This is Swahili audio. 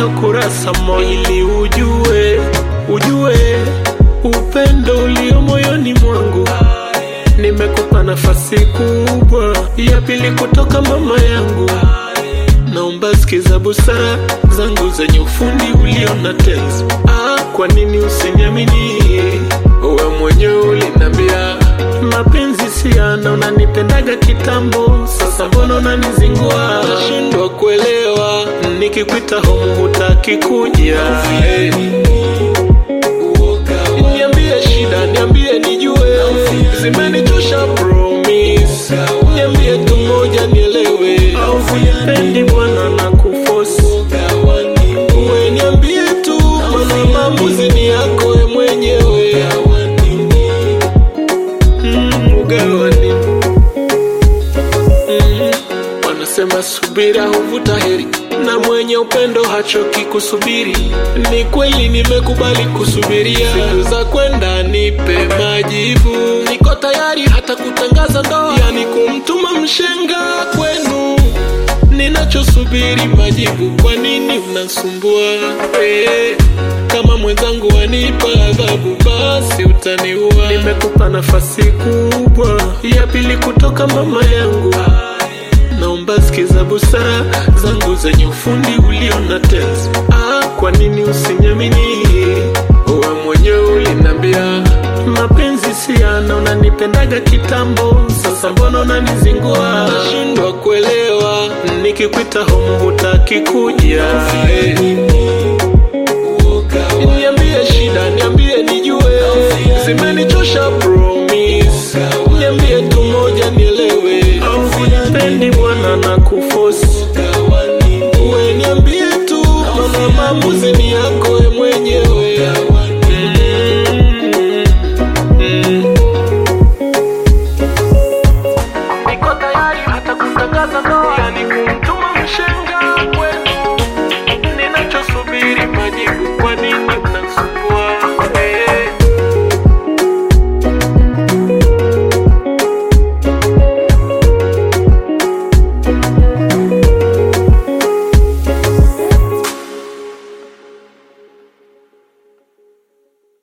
nafuta kurasa moja ili ujue, ujue upendo ulio moyoni mwangu. Nimekupa nafasi kubwa ya pili kutoka mama yangu. Naomba sikiza busara zangu zenye ufundi ulio na tenzi. Ah, kwa nini usiniamini? Wewe mwenyewe ulinambia mapenzi siana, unanipendaga kitambo, sasa mbona unanizingua? Nashindwa kuelewa, nikikwita home hutaki kuja. Niambie shida, niambie nijue, zimenichosha promise. Niambie tu moja nielewe, au unipendi bwana na kufosi. Uwe niambie tu, mana maamuzi ni yako we mwenyewe. Mm, ugawani. Mm, wanasema subira huvuta heri na mwenye upendo hachoki kusubiri. Ni kweli nimekubali kusubiria, siku za kwenda nipe majibu. Niko tayari hata kutangaza ndoa, yani kumtuma mshenga kwenu. Ninachosubiri majibu, kwa nini unasumbua? Eh, kama mwenzangu wanipa adhabu, basi utaniua. Nimekupa nafasi kubwa ya pili kutoka mama yangu. Naomba sikiza busara zangu zenye ufundi ulio na tenzi. Ah, kwa nini usiniamini? Wewe mwenyewe ulinambia mapenzi siana, unanipendaga kitambo, sasa mbona unanizingua? Nashindwa kuelewa, nikikwita home hutaki kuja.